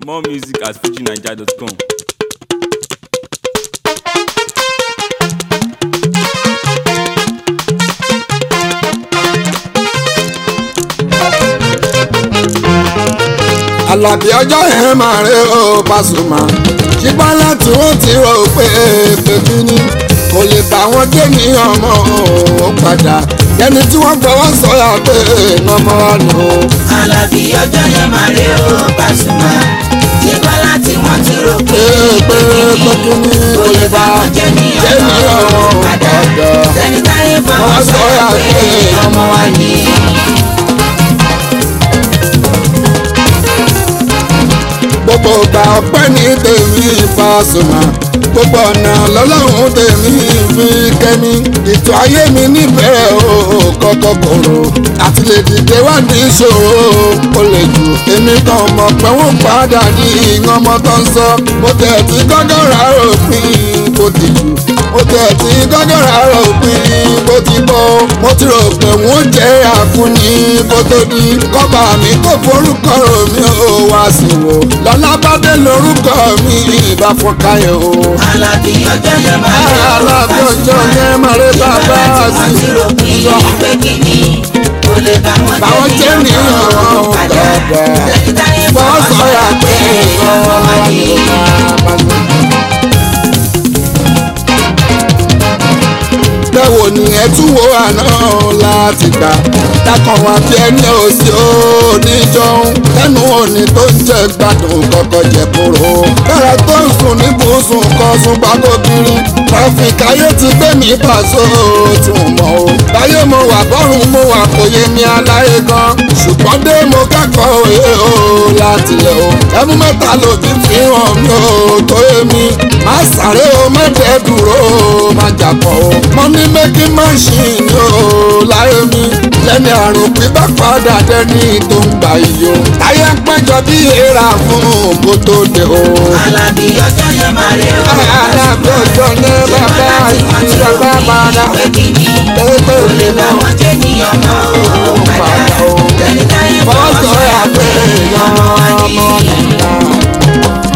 More music at fujinaija.com. Àlàbí ọjọ́ yẹn máa rí o Pasuma ṣùgbọ́n láti wọ́n ti rò pé pèmí ni kò lè bá wọn dé ní ọmọ ò padà ẹni tí wọ́n gbọ́ wọ́n sọ̀yà pé ọmọ wa nù. Àlàbí ọjọ́ yẹn máa rí o Pasuma nígbà láti wọ́n ti rò pé pé pé kí ni kò lè bá wọn jẹ́ ní ọmọ ò padà sẹ́ni táyé fọwọ́ sọ̀rọ̀ pé ọmọ wa ní. gbogbo ìgbà ọpẹ́ ní tèmi Pasuma gbogbo ọ̀nà lọ́lọ́run tèmi fi kẹ́mi ètò ayé mi níbẹ̀rẹ̀ o kọ́kọ́ kòrò àti lè dìde wá ní ìṣòro ó lè jù èmi kan mọ̀ pé wọ́n padà ní ìyàn ọmọ tó ń sọ mo tẹ̀ tí gọ́gọ́ rà òpin bó ti jù mo tẹ̀ tí gọ́gọ́ rà òpin bó ti bọ́ mo ti rò pé wọ́n jẹ́ àfúnni bó tó di kọ́ba mi kò forúkọ mi ò wá sí wò lọ́lá bá dé lórúkọ mi ìbá fún káyọ̀ o. Àlàbí ọjọ́ yẹn máa rí o Àlàbí ọjọ́ yẹn máa rí bàbá nígbà láti wọ́n ti rò pé pé kí ni kò lè bá wọn báwọn jẹ́ jẹ́ ní ní ọmọ ò ọ̀rọ̀ padà gbàgbà sẹ́ni táyé bọ́ fọwọ́ sọ̀rọ̀ sọ̀rọ̀ pé pé ọmọ wa ní. bẹ́wò ni ẹ tún wo àná láti gbà dákan wá bí ẹni òsì oníjọun lẹ́nu òní tó ń jẹ gbádùn kọ́kọ́ jẹ kúrò. bẹ́rẹ̀ tó ń sùn ní bùsùn kan sùn gbàgòkiri tráfíkì ayé ti gbé mi pàṣẹ tí mo mọ̀ o. báyé mo wà bọ́rùn mo wà kò yé mi aláyé gan. ṣùgbọ́n dé mo kẹ́kọ̀ọ́ òye o láti lẹ̀ o. ẹmu mẹ́ta lòdì fi hàn mí o tó yé mi. má sáré o má jẹ́ dúró o má jà pọ̀ o. mo ní méjì máṣíìnì o láyé mi. lẹ́ni àrùn pípa padà dẹ́ni tó ń gbà yìí o. táyé ń péjọ bí èèrà fún kó tó dé o. Àlàbí ọjọ́ yẹn máa rí o Àlàbí ọjọ́ ní bàbá àti bàbá padà. pé kí ni Pépé kò lè òní bá náà. wọn jẹ́ ní ọmọ ò padà sẹ́ni táyé fọwọ́ Fọ́sọ̀ sọ̀rọ̀ yà pé pé ọmọ wa ọmọ ní. nìyà.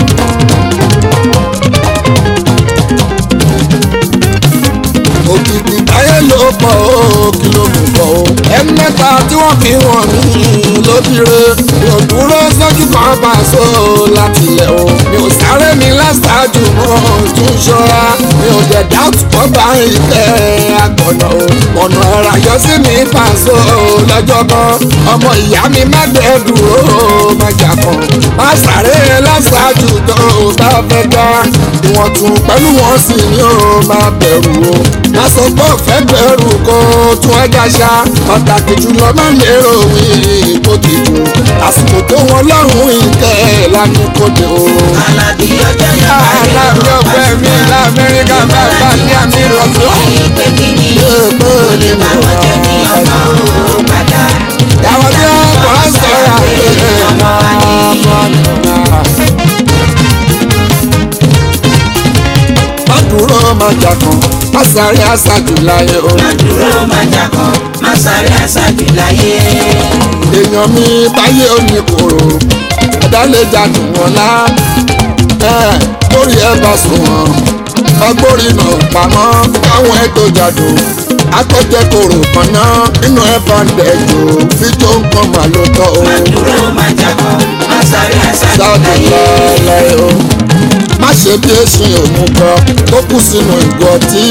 òkìkí táyé ló pọ̀ ó kí ló mú pọ̀ ó. ẹni mẹ́ta tí wọ́n fi wọ̀n mí lóbìire mi ò dúró sójú kan bá a so láti ilẹ̀ o. mi ò sáré mi láṣáájú mọ́ tún ṣọ́ra mi ò dẹ̀ dáàtú kọ́ bá ìkẹ́ àgbọ̀nà o. ọ̀nà ẹ̀rọ àyọ sí mi pàṣọ lọ́jọ́ kan ọmọ ìyá mi má dẹ̀ dúró má jà kan. má sáré láṣáájú tó o bá fẹ́ gbá ìwọ̀n tún pẹ̀lú wọn sì ni ó máa bẹ̀rù o má sọ pé ọ̀fẹ́ bẹ̀rù kó tún ẹja ṣá pàtàkì jùlọ má lérò wí kó ti jù àsìkò tó wọn lọ́rùn ìkẹ́ lánàá kó dé o. Àlàbí ọjọ́ yẹn máa rí o aláàbí ọgbẹ́ mi lamẹ́ríkà bàbá ní àmì ìrọ̀lọ́. pé kí ni kò lè bá wọn jẹ́ ní ọmọ ò padà Àwọn tí wọ́n kọ́ á sọ̀rọ̀ àpèrè ọmọ wa ní. ọmọ nìyà. Má dúró má jà kan, má sáré àṣàjù láyé o. má dúró má jà kan má sáré àṣàjù láyé. èèyàn mi báyé òní kòrò ẹ̀dá lè jàdù wọn lá ẹ̀ lórí ẹ̀ bá sùn wọn ọgbórí náà pamọ́ káwọn ẹ̀ tó jàdù akọ́jẹ́ kòrò kan náà nínú ẹ̀ bá ń dẹ̀jọ́ fi tó ń pọn mà ló tọ́ o má dúró má jà kan má sáré àṣàjù sáàdù láyé. lọ́lẹ́ o má ṣe bí èsì òun kan tó kù sínú ìgò tí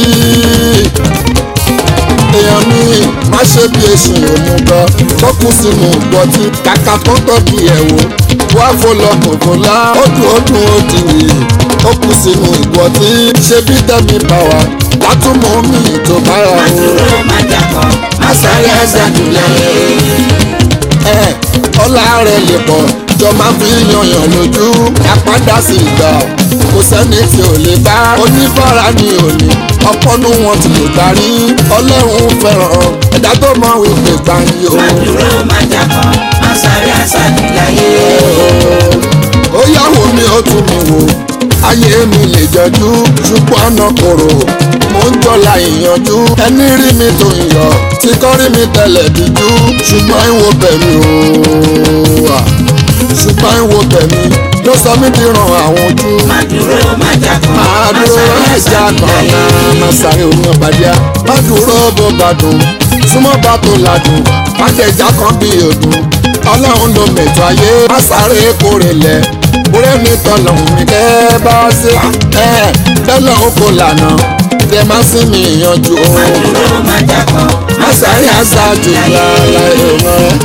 èèyàn mi má ṣe bí èsì òun kan tó kù sínú ìgò tí kàkà tó tọ́jú ẹ̀ wò wá fọlọ kòkòlá ó dùn ó dùn ó dì í ó kù sínú ìgò tí ṣe bí tẹ́mi pàwà látúmọ̀ mi tó bára má o dúró má jà kan má sáré àṣàjù láyé. ẹ ọlá rẹ lè pọ̀ jọ máa fi yanyan lójú àpádà sí ìgbà kò sẹ́ni tí ò lè bá oníbàárà ní òní ọpọ́nú wọn ti lè parí ọlọ́run fẹ́ràn ẹ̀dá tó mọ wípé gbàǹyì o. má dúró má jà kan má sáré àṣàjù láyé. ó yàwó mi ó tún mi wò ayé mi lè jọjú ṣùgbọ́n ọ̀nà kòrò mo ń jọlá ìyanjú ẹni rí mi tó ń yọ tí kò rí mi tẹ̀lẹ̀ díjú ṣùgbọ́n ìwò bẹ̀mí o ṣùgbọ́n ìwò bẹ̀mí ló sọ mí di ràn àwọn ojú. má dúró má jà kan máa dúró ẹja kan náà máa sáré omi ọ̀bàdíà má dúró bó bá dùn súnmọ́ bá tó ladùn má jẹjà kan bí òdùn ọlọ́run ló mẹ̀tọ́ ayé má sáré kórè lẹ̀ kúrẹ́ mi tọ̀lọ̀hún mi kẹ́ bá ṣe ẹ̀ bẹ́ẹ̀ lọ́hún kò lànà tẹ má sí mi yanjú o má dúró má jà kan má sáré aṣáájú lára ìran.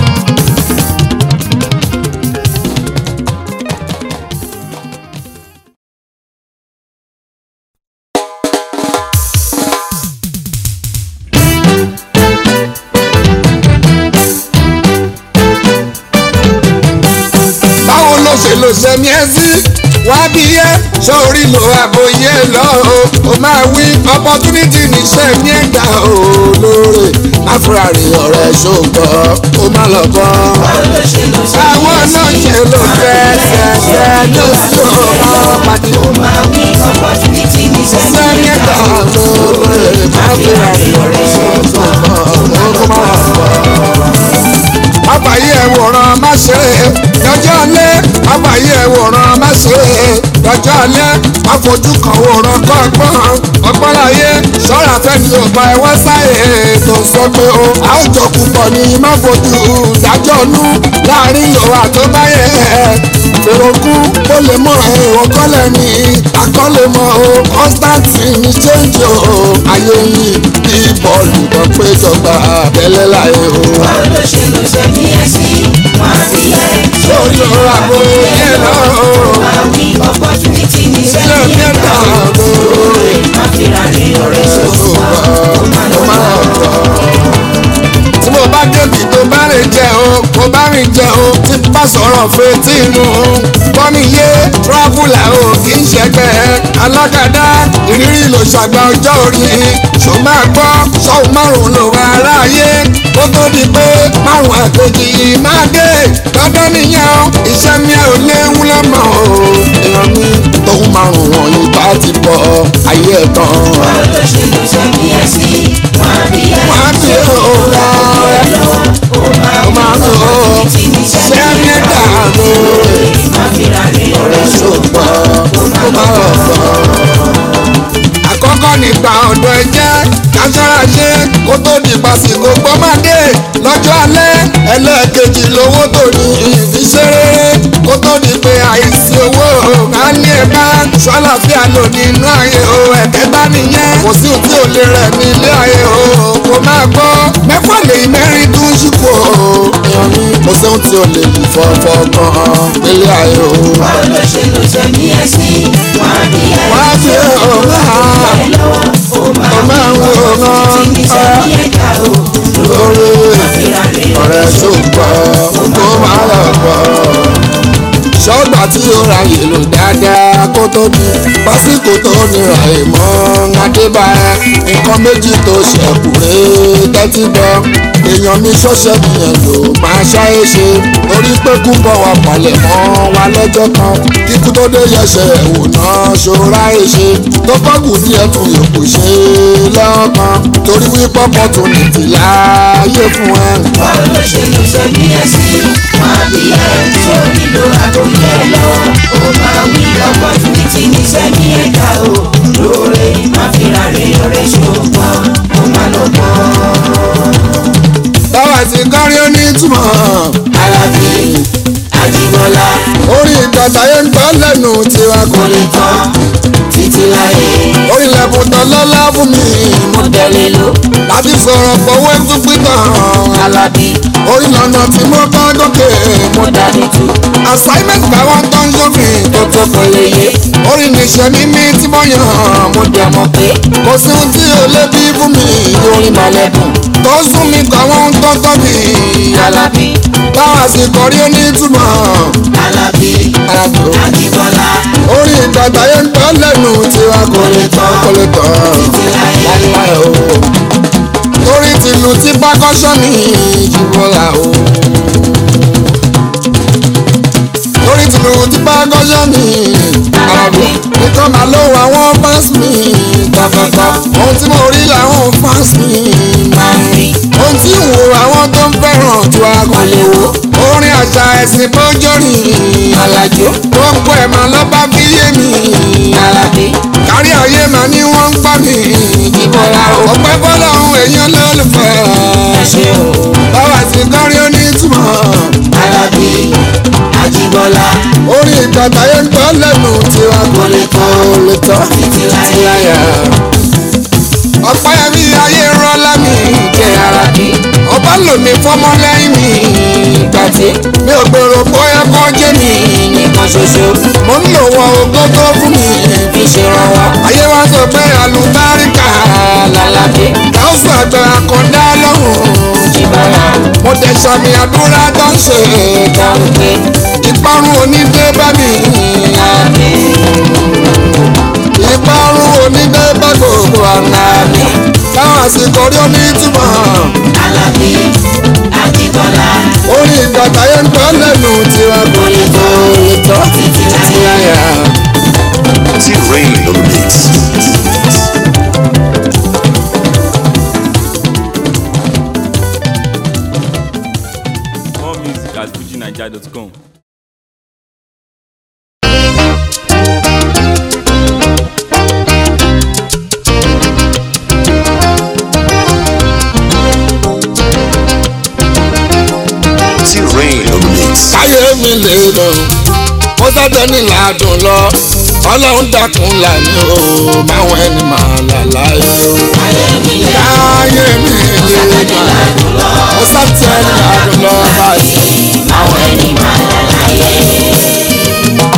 báwo ló ṣe lò sẹ́mi ẹ́ sí wá bí yẹ sórí lo àbòyẹ lọ o ó máa wí opportunity ní sẹ́mi ẹ̀ gbà o lóore láfúrárì ọ̀rẹ́ ṣògbọ́ ó má lọ bọ́. báwo ló ṣe lọ sí àwọn náà ṣe ló fẹ́ ṣẹ̀ṣẹ̀ ló sì ọ̀rọ̀ pàdé ó máa wí opportunity ní sẹ́mi sẹ́mi ẹ̀ gbà lóore láfúrárì ọ̀rẹ́ ṣògbọ́ ó má lọ bọ́ àbáyé ẹ̀wòrán má ṣe lọ́jọ́ alẹ́ àbáyé ẹ̀wòrán má ṣe lọ́jọ́ alẹ́ àfojú kan wòrán kọ́gbọ́n ọgbọ́n láyé ṣọ́ra fẹ́ni ọba ẹ̀wọ́n sáyé tó sọ pé o àwùjọ púpọ̀ ni má fojú dájọ́ nú láàrin ìwà tó bá yẹ fèrèkú ó lè mọ ẹ̀rọ kọ́lẹ̀ ní akọ́lẹ̀ mọ́ o constantine change o ayé yìí bí bọ́ọ̀lù tó péjọba tẹ́lẹ̀ láyé o. báwo ló ṣe lọ sẹ́mi ẹ̀ sí wá bí ẹ sórí ọ̀rọ̀ àbò yẹn lọ. máa wí opportunity ní Ṣé sẹ́mi mi ẹ̀ ẹ̀ gbà dà ó lóore? má fi ra ní ọ̀rẹ́ ṣòṣùpá ó má lọ bọ́. Tí mo bá débi tó bá rìn jẹ o, kò bá rìn jẹ o, tí bá sọ̀rọ̀ fetí inú. Bọ́mi yé tíráfùlà o kì í ṣẹgbẹ́ alágàdá ìrírí ló ṣàgbà ọjọ́ orí. Ṣò máa gbọ́ sọ́hùn márùn-ún ló wà aráyé. Ó tó di pé márùn-ún àkejì máa dé. Dandan nìyẹn o, iṣẹ́ mi ò léwu lọ́mọ o. Èèyàn mi tóun márùn-ún wọ̀nyí bá ti bọ̀ ayé ẹ̀ tán. báwo ló ṣe lọ sẹ́mi ẹ̀ sí wá bí ẹ Wọ́n á bí òun ó máa ó máa ń lò ó opportunity ní sẹ́mi sẹ́mi ẹ̀ gbà ó dànù má fi ra ní ọ̀rẹ́ ṣòṣùpá ṣùgbọ́n ó má ó lọ máa bọ́. rọ̀ fọ́. àkọ́kọ́ nípa ọ̀dọ̀ ẹ jẹ́ kására ṣe kó tó di pàṣípò gbọ́mọdé lọ́jọ́ alẹ́ ẹlẹ́ẹ̀kejì lówó tó ní ìfiṣẹ́rẹ́ kó tó di pé àìsí owó ká ní ẹ bá ṣọ́láfíà lò nínú ayé o ẹ̀kẹ́ta nìyẹn kò sí òtí ò lè rẹ̀ ní ilé ayé o kò máa gbọ́ mẹ́fà lè mẹ́rin tún ṣùkò èèyàn ní kò sóhun tí ò lè lù fọ́fọ́ gan-an nílé ayé o. báwo ló ṣe lọ sẹ́mi ẹ̀ sí wá bí ẹ wá sí ọ̀gá ó máa ó máa ń wí wo opportunity ní sẹ́mi ẹ̀ gbà ó lórí fi ra ní ọ̀rẹ́ ṣùgbọ́n kó máa lọ bọ̀. ṣọ́gbà tí ó ra yèlò dáadáa kó tó di pásíkò tó nira ìmọ̀ adébáyé nǹkan méjì tó ṣẹ̀kù rè tẹ́tí bọ́ èèyàn mi ṣọ́ṣẹ́ nìyẹn ló máa ṣáyé ṣe orí pé kú bọ̀ wá palẹ̀ mọ́ wa lọ́jọ́ kan kíkú tó dé yẹsẹ̀ ẹ̀wò náà ṣọ́ra ẹ̀ ṣe tó bọ́gù díẹ̀ tún yòókù ṣe lọ́kàn torí wípé opportunity láàyè fún ẹ. báwo ló ṣe lọ sẹ́mi ẹ̀ sí wá bí ẹ sórí lo àgọ́yẹ lọ ó máa wí opportunity ní sẹ́mi ẹ̀ gbà ó lóore má fi ra ní ọ̀rẹ́ ṣòṣùpá ó má lọ bọ́. báwa ti kọ́rí ó ní túmọ̀ Alábí Ajíbọ́lá orí ìtọ́ta yẹn ń gbọ́ lẹ́nu tiwa kò kò lè lè tán títí láyé orí ilẹ̀kùn tán lọ́lá fún mi mo tẹ̀lé ló láti sọ̀rọ̀ pọ̀wé tún pítàn Alábí orí lọ́nà tí mo bá gòkè mo mo dání tu assignment báwọn tó ń ṣòfin tó tó kò lè yé orí níṣẹ́ mímí tí mo yàn mo dẹ̀ mọ̀ pé kò sí ohun tí ò lè bí fún mi orí mọ̀lẹ́dùn tó sún mi kọ́ àwọn tó tọ́ mi Alábí báwa sì kọrí ó ní túmọ̀ Alábí alájò. Ajíbọ́lá orí ìtàtà yẹn ń tọ́ lẹ́nu tiwa kò lè tán kò lè tán láíláí o. torí tìlù tí pákọ́ṣọ́ ní ìjìbọ̀là o. torí tìlù tí pákọ́ṣọ́ ní àràbò nìkan máa ló wọ àwọn fans mi gbàgbàgbà ohun tí mo rí làwọn fans mi máa ń rí ohun tí ń wo àwọn tó ń fẹ́ràn tí wàá kò lè wo orin àṣà ẹ̀sìn bójórìn Alájó gbogbo ẹ̀ máa lọ́ bá fi yé mi Alábí kárí ayé máa ní wọ́n ń pa mi Ìbọ̀lá o ọpẹ́ bọ́lọ́hún èèyàn lólùfẹ́ ẹ ṣé o báwa sì kọ́rí onítùmọ̀ Alábí Àjíbọ́lá orin ìgbàgbá yẹn ń gbọ́ lẹ́nu tiwa kò lè tọ́ lè tọ́ títí láyé láyà ọpẹ́ mi ayé rọ́lá mi jẹ́ ara Alábí ọba lòmí fọmọ lẹ́yìn mi Ìgbàtí mi ò gbèrò bóyá kọ́ jẹ́ mi nìkan ṣoṣo mo ń lò wọ́n ogógó fún mi fi ṣèrànwọ́ ayé wa sọ pé àlùbáríkà Alábí káwùsù àgbẹ̀ àkọ́dá lọ́hùn Ìbọ̀lá mo tẹ̀ sàmì àdúrà tó ń ṣe dáhùn pé ìparun onídé bá mi Alábí ìparun onídé bá gbogbo àná Alábí táwọn àsìkò rí onítùmọ̀ Alábí Àjíbọ́lá orin ìgbàgbá yẹn ń gbọ́ lẹ́nu tiwa kò lè tó lè tọ́ títí láyé láyà. T-Rain on the mix. More music at fujinaija.com. T-Rain on the mix. káyé mi lè lọ mo sábẹ́ ní làádùn lọ ọlọ́run dákun lànà o máwọn ẹni máa là láyé o. káyé mi lè lọ mo sábẹ́ ní làádùn lọ báyìí máwọn ẹni máa là láyé.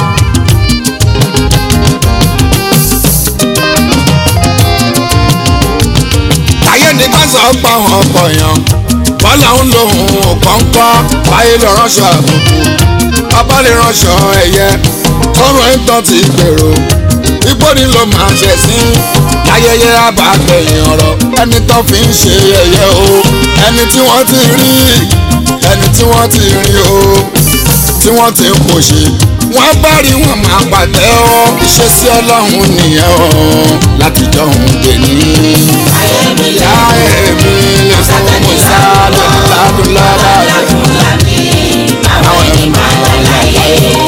káyé ní ká sọ pa àwọn ọkọ̀ yàn bọ́lá ń lo òun kọ́ńkọ́ báyé lọ ránṣọ àbùkù bàbá lè ránṣọ ẹ̀yẹ tọrọ ìtàn ti gbèrò ipò ní ló máa ṣẹ̀ sí láyẹyẹ àbàgbẹ̀yìn ọ̀rọ̀ ẹni tó fi ń ṣe ẹ̀yẹ o ẹni tí wọ́n ti rí ẹni tí wọ́n ti rí o tí wọ́n ti ń pòṣe wọ́n bá rí wọn máa pàtẹ́ ọ́ ìṣesí ọlọ́run nìyẹn o láti jọ̀hún dè ní. ayé mi lè láyé mi lè fún musa lọ́dún ládùn lọ́dà Alábí àwọn ẹni máa là láyé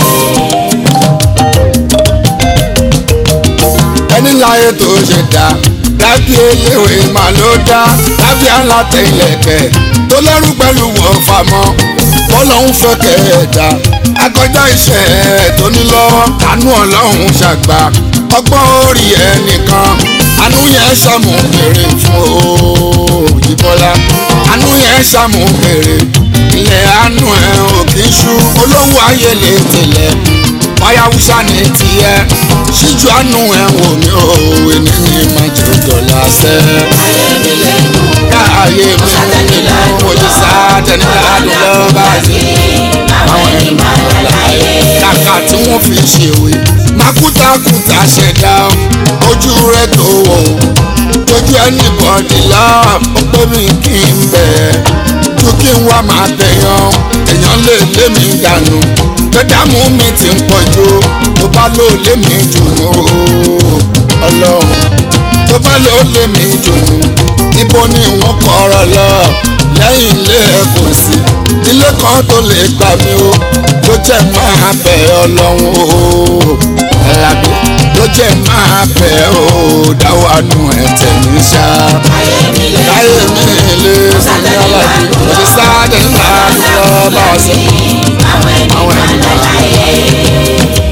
ẹni láyé tó ṣe dá dábì eléwé máa ló dá dábì aláta ilẹ̀kẹ̀ tó lẹ́rú pẹ̀lú wọ́n famọ́ bọ́lọ́hún fẹ́ kẹ̀ẹ́dá akọjá iṣẹ́ ẹ̀ tó ní lọ́wọ́ àánú ọlọ́run ṣàgbà ọgbọ́n orí ẹnìkan àánú yẹn ṣàmùbèrè fún òyìnbọ́lá àánú yẹn ṣàmùbèrè ilẹ̀ àánú ẹ̀ ò kì í ṣú olówó ayé lè tẹ̀lẹ̀ báyà wúṣà ní tiẹ̀ ṣíjú àánú ẹ̀ wò mí o èmi ní májòjò lásẹ̀. ayé mi lè mú káàyè mi nínú ojú sáàtẹ̀ní ládùn lọ́ba sí. àwọn ẹni máa là láyé kàkà tí wọ́n fi ṣèwé mákútakùtà ṣẹ̀dá ojú rẹ̀ tó wò tójú ẹni bọ̀dì lọ ó pé mi kí n bẹ̀ ju kí n wá máa tẹ̀yàn èèyàn lè lé mi dànù gbẹdàmú mi ti ń pọ̀ jù tó bá lò lé mi jù ú ọlọ́run tó bá lò lé mi jù ú ibo ni wọ́n kọ́rọ̀ lọ lẹ́yìn ilé ẹ̀ kò sí ilé kan tó lè gbà mí o ló jẹ́ máa bẹ̀ ọlọ́run o alábí ló jẹ́ máa bẹ̀ o dáwọ́ àánú ẹ̀ tẹ̀mí ṣá ayé mi lè káyé mi lè sọ́ni alábí òṣì sáádé ńlá lọ bá ọ sí àwọn ẹni àwọn máa ẹni là máa láyé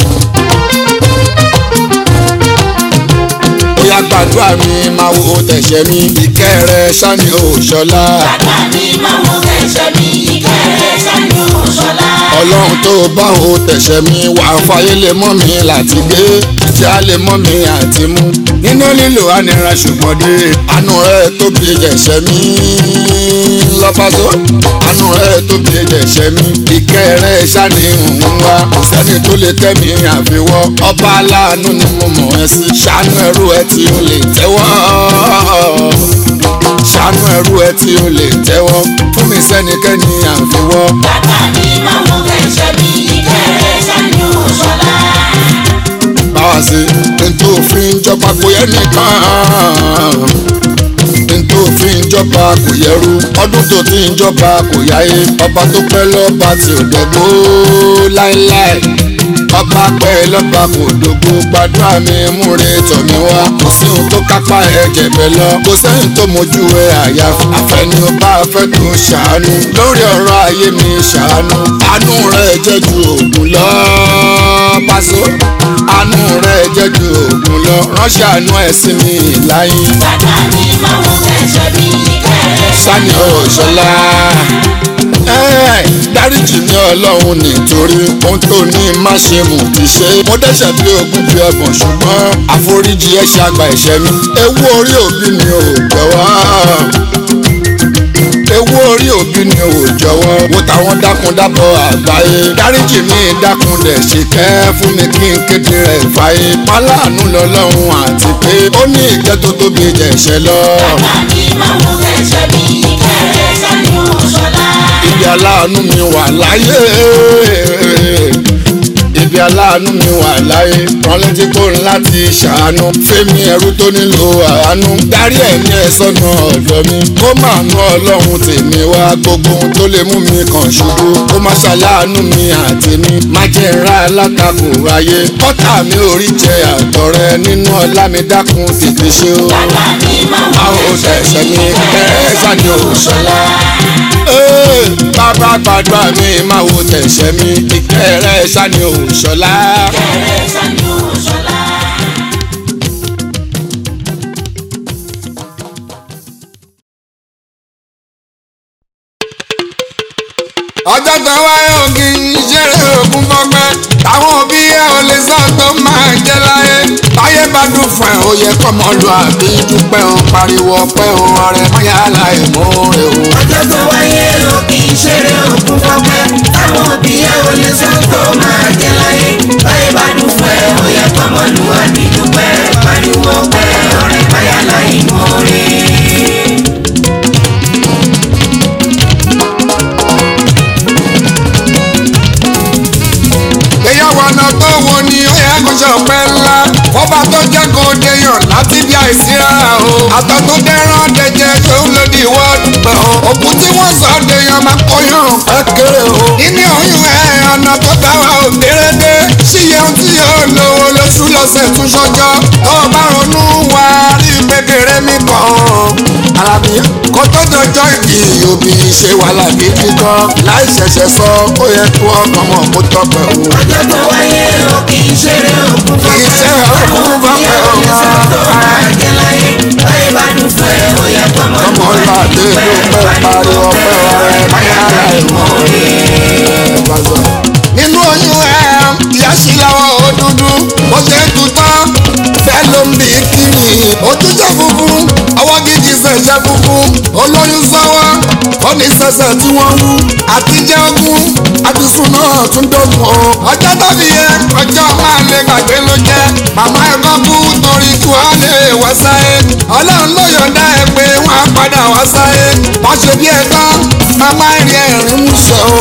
bóyá gbàdúrà mi máa wo tẹ̀sẹ̀ mi ìkẹ́ rẹ sani òṣọlá bàbá mi máa mú ẹ̀ṣẹ̀ mi ìkẹrẹ sánú ṣọlá ọlọ́run tó bá wo tẹ̀sẹ̀ mi wà fàyè lè mọ́ mi láti gbé tí a lè mọ́ mi àti mú nínú lílo anira ṣùgbọ́n dé àánú rẹ tóbi jẹ̀ṣẹ̀ mi lọ́fàṣọ àánú rẹ tóbi jẹ̀ṣẹ̀ mi ìkẹ́ rẹ sani òun wá kò sẹ́ni tó lè tẹ́ mi àfiwọ́ ọba aláàánú ni mo mọ̀ ẹ́ sí ṣàánú ẹrú ẹ tí ó lè tẹ́wọ́ ṣàánú ẹrú ẹ tí ó lè tẹ́wọ́ fún mi sẹ́nikẹ́ni àfiwọ́. bàbá mi máa mú ẹ̀ṣẹ̀ mi ìkẹrẹ sánú ṣọlá báwa sí ntòfin jọba kò yẹ nìkan ntòfin jọba kò yẹrù ọdún tó ti ń jọba kò yáyé ọba tó pẹ́ lọ́ba tí ò dẹ̀gbó láéláé ọba pẹ́ lọ́ba kò dògbò gbàdúrà mi múre tọ̀ mí wá kò sí ohun tó kápá ẹ̀jẹ̀ bẹ́ẹ̀ lọ kò sẹ́yìn tó mojú ẹ àyà àfẹ́ni ọba afẹ́ tó ṣàánú lórí ọ̀rọ̀ ayé mi ṣàánú àánú rẹ̀ jẹ́ ju òògùn lọ pàṣẹ àánú rẹ̀ jẹ́ ju òògùn lọ ránṣẹ́ àánú ẹ̀ sí mi láyé bàbá mi máa wọ ẹ̀ṣẹ̀ mi kẹ́rẹ́ sani ọ̀ṣọ́lá. dáríjì ní ọlọ́run nítorí ohun tó ní má ṣe mú ti ṣe. mo dẹ́ṣẹ̀ bí ogún bí ọgbọ̀n ṣùgbọ́n àforíjì ẹ̀ ṣàgbà ẹ̀ṣẹ̀ mi. ewu orí òbí mi ò jọ̀wọ́. ewu orí òbí mi ò jọ̀wọ́. wo táwọn dákun dábọ̀ àgbáyé. dáríjì mi dákun dẹ̀ ṣe kẹ́ fún mi kí n kéde rẹ̀ fàyè. pálánù lọ́lọ́run àti pé ó ní ìjẹ́ tó tóbi jẹ̀ṣẹ̀ lọ. bàbá mi máa wọ ẹ̀ṣẹ̀ mi kẹ́rẹ́ sani òṣọlá. ibi aláàánú mi wà láyé ibi aláàánú mi wà láyé rán létí kó ń láti ṣàánú fẹ́mi ẹrú tó nílò àánú darí ẹ̀mí ẹ̀ sọ́nà ọ̀dọ̀ mi kó máa nú ọlọ́run tèmi wá gbogbo ohun tó lè mú mi kàn ṣubú kó má ṣàláàánú mi àti mi má jẹ́ ń ra alátakò ayé kọ́tà mi ò rí jẹ àtọ̀rẹ́ nínú ọlá mi dákun tètè ṣe o bàbá mi máa wọ àwọn ẹ̀ṣẹ̀ òṣèṣẹ́ mi mi kẹ́ẹ́ sani òṣèlá. Ee, bàbá gbàdúrà mi máa wo tẹ̀sẹ̀ mi ìkẹ́ rẹ̀ sani òṣọlá. kẹ́rẹ́ sani òṣọlá. ọjọ́ tó wáyé ògì ìṣeré ògùn fọgbẹ́ táwọn òbí ẹ ò lè sọ tó máa jẹ láyé báyé bá dùn fún ẹ ó yẹ kọ́mọ lu àbí dúpẹ́ o pariwo ọpẹ́ o ọ̀rẹ́ mọ́yá láì mú rè o. ọjọ́ tó wáyé o kì í ṣeré òkun fọ́pẹ́ táwọn òbí ẹ ò lè sọ tó máa jẹ láyé báyé bá dùn fún ẹ ó yẹ kọ́mọlúwàbí dúpẹ́ pariwo pẹ́ ọ̀rẹ́ báyà láì mọ́re. ìgbéyàwó ọ̀nà tó wo ni ó yẹ kó ṣe ọ̀pẹ ńlá fọba tó jẹ́ kó deyàn láti bí àìsíra o àtọ̀ tó dẹ́rán dẹjẹ tó ń lòdì wọ́ọ̀dù pẹ̀ o òkú tí wọ́n sọ deyàn máa kọyàn kékeré o nínú oyún ẹ̀ ọ̀nà tó bá wa ò dérédé ṣíyẹ ohun tí yóò lówó lóṣù lọ́sẹ̀ tún ṣọjọ́ tó o bá ronú wá rí gbẹgẹrẹ mi kàn alábí kó tó dọjọ́ ìbí òbí ṣe wàhálà gidi gan láì ṣẹ̀ṣẹ̀ sọ ó yẹ kó ọkàn mọ̀ kó tọpẹ̀ o. ọjọ́ tó wáyé o kì í ṣeré òkun fọ́pẹ́ Iṣẹ́ òkun táwọn òbí ẹ ò lè sọ tó máa jẹ láyé báyé bá dùn fún ẹ ó yẹ ọmọ kọ́mọlúwàbí ìlú àdé dúpẹ́ ló pẹ́ pariwo pariwo ọpẹ́ pẹ́ ọ̀rẹ́ ọ̀rẹ́ báyà láì mọ́re. nínú oyún ẹ ìyá sí lọ́wọ́ ó dúdú ó ṣe é tutọ́ fẹ́ ló ń bí kiri ojú jẹ́ funfun ọwọ́ gidi ṣẹ̀ṣẹ̀ funfun olóyún sọ́wọ́ ó ní sẹ̀sẹ̀ tí wọ́n wú àtijọ́ ogún àtisùn náà tún dógún o ọjọ́ tàbí yẹ ọjọ́ máa lè gbàgbé ló jẹ́ màmá ẹ̀kọ́ kú torí kí wọ́n lè wá sáyé ọlọ́run ló yọ̀ǹda ẹ̀ pé wọ́n á padà wá sáyé wọ́n ṣe bí ẹ̀tọ́ màmá ẹ̀rí ẹ̀rín múṣẹ́ o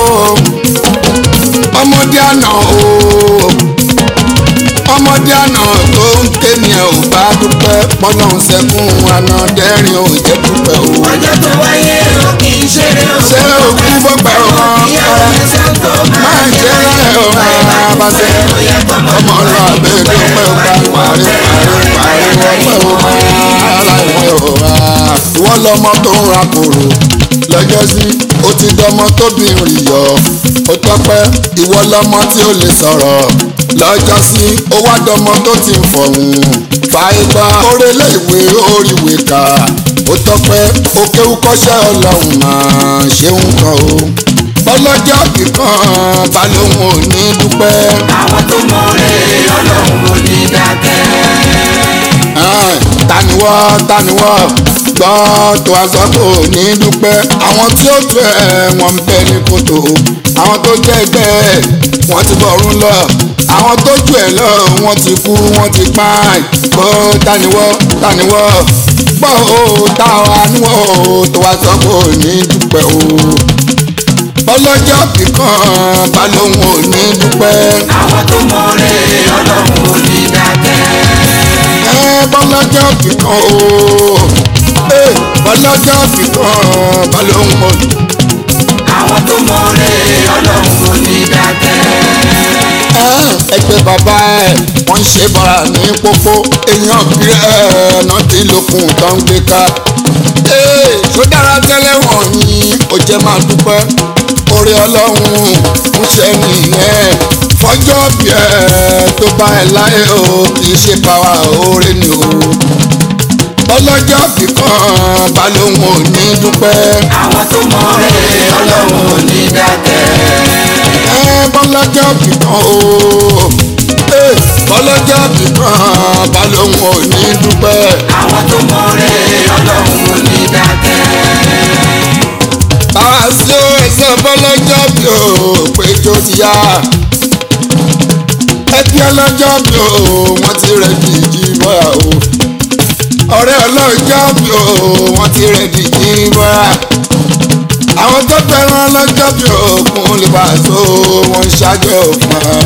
ọmọdé àná o ọmọdé àná tó ń ké ni ẹ ò bá dúpẹ́ pọ́nlọ́hún sẹ́kún àná dẹ́rìn ò jẹ́ dúpẹ́ o. ọjọ́ tó wáyé o kì í ṣeré o. ṣé òkú fọ́pẹ́ o ìyá òye sọ tó máa máa jẹ jẹ́ láyé rẹ̀ o báyé bá máa bá dùn ṣe fún ẹ ó yẹ ọmọ lọ àbẹ́ dúpẹ́ o bá parí parí parí wọ́pẹ́ o máa láìpẹ́ o máa. ìwọ lọmọ tó ń ra kòrò lọ́jọ́ sí ó ti dọmọ tóbi rìn yọ ó tọ́pẹ́ ìwọ lọmọ tí ó lè sọ̀rọ̀ lọ́jọ́ sí ó wá dọmọ tó ti ń fọ̀hún fàìgbà orélé ìwé oríwé kà ó tọ́pẹ́ ó kéwú kọ́ṣẹ́ ọlọ́run máa ṣeun kan o ọlọ́jọ́ kíkan balóhùn ò ní dúpẹ́. àwọn tó mọ̀ọ́rẹ́ ọlọ́run ò ní dákẹ́. Ẹ́n, taniwọ́ taniwọ́ gbọ́ tó a sọ pé ò ní dúpẹ́ àwọn tí ó tó ẹ̀ wọ́n ń bẹ ní kòtò àwọn tó jẹ́ ẹgbẹ́ ẹ̀ wọ́n ti bọ̀rún lọ àwọn tó jù ẹ̀ lọ wọ́n ti kú wọ́n ti pa gbọ́ taniwọ́ taniwọ́ gbọ́ o táwa níwọ̀ o tó a sọ pé ò ní dúpẹ́ o ọlọ́jọ́ kíkan balóhùn ò ní dúpẹ́. àwọn tó mọ̀ọ́rẹ́ ọlọ́run ò ní dákẹ́. ẹ bọ́lájà kíkan o ẹ ọlọ́jọ́ fìkan balóhùn mọ́ àwọn tó mọ̀ọ́rẹ́ ọlọ́run ò ní dákẹ́. ẹgbẹ́ bàbá ẹ̀ wọ́n ń ṣe bàrà ní pópó èèyàn bí ẹ̀ náà ti lókun tó ń gbé ká. tó dára tẹ́lẹ̀ wọ̀nyí ó jẹ́ máa dúpẹ́ orí ọlọ́run ń ṣe nìyẹn fọjọ́ bí ẹ̀ tó bá ẹ̀ láyé o kì í ṣe báwa oore ni o ọlọ́jọ́ fìkan balóhùn ò ní dúpẹ́. àwọn tó mọ̀ọ́rẹ́ ọlọ́run ò ní dákẹ́. ẹ bọ́lọ́jọ́ fìkan o ẹ bọ́lọ́jọ́ fìkan balóhùn ò ní dúpẹ́. àwọn tó mọ̀ọ́rẹ́ ọlọ́run ò ní dákẹ́. báwa sí o ẹsẹ̀ bọ́lọ́jọ́ bí o péjọ ti yá. ẹbí ọlọ́jọ́ bí o wọ́n ti rẹ̀ dìjì bọ́yà o. ọ̀rẹ́ ọlọ́jọ́ bí o wọ́n ti rẹ̀ dìjì bọ́yà. àwọn tó fẹ́ràn ọlọ́jọ́ bí òkun lè bá so wọ́n ń ṣáájú fún ọ.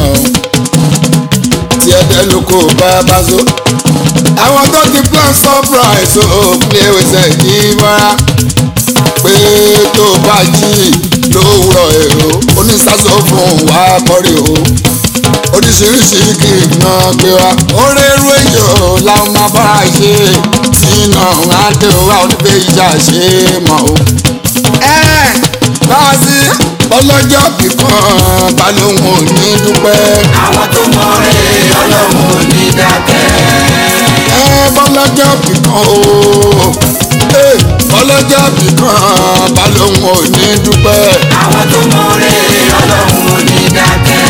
tí ẹ̀dẹ́ ló kó bá bá so. àwọn tó ti plan surprise o play with ẹ̀ yìí bọ́yà pé tó bá jí lówùrọ̀ èrò onísàsọ fún wa kọrí o oríṣiríṣi kì í ná gbé wa orí irú èyàn làwọn máa bá a ṣe sínú adé wa oníbẹ̀ ìjà ṣe mọ̀ o. ẹ bá a sí ọlọ́jọ́ kíkan balóhùn ò ní dúpẹ́. àwọn tó mọ̀ọ́rẹ́ ọlọ́run ò ní dákẹ́. ẹ bọ́lọ́jọ́ kíkan o ẹ bọ́lọ́jọ́ kíkan balóhùn ò ní dúpẹ́. àwọn tó mọ̀ọ́rẹ́ ọlọ́run ò ní dákẹ́.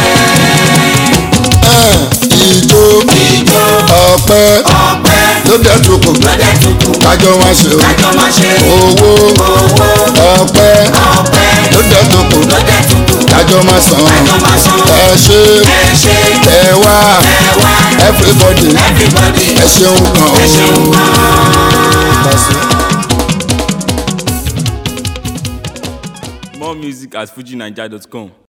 ìjó ìjó ọpẹ́ ọpẹ́ ló dé tukù lọ́dẹ tuntun kájọ wá ṣe o kájọ máa ṣe owó owó ọpẹ́ ọpẹ́ ló dé tukù lọ́dẹ tuntun kájọ má san kájọ máa san. ẹ ṣe ẹ ṣe ẹ wá ẹ wá everybody everybody ẹ ṣeun kan ẹ ṣeun o. gan-an. More music at fujinaija.com.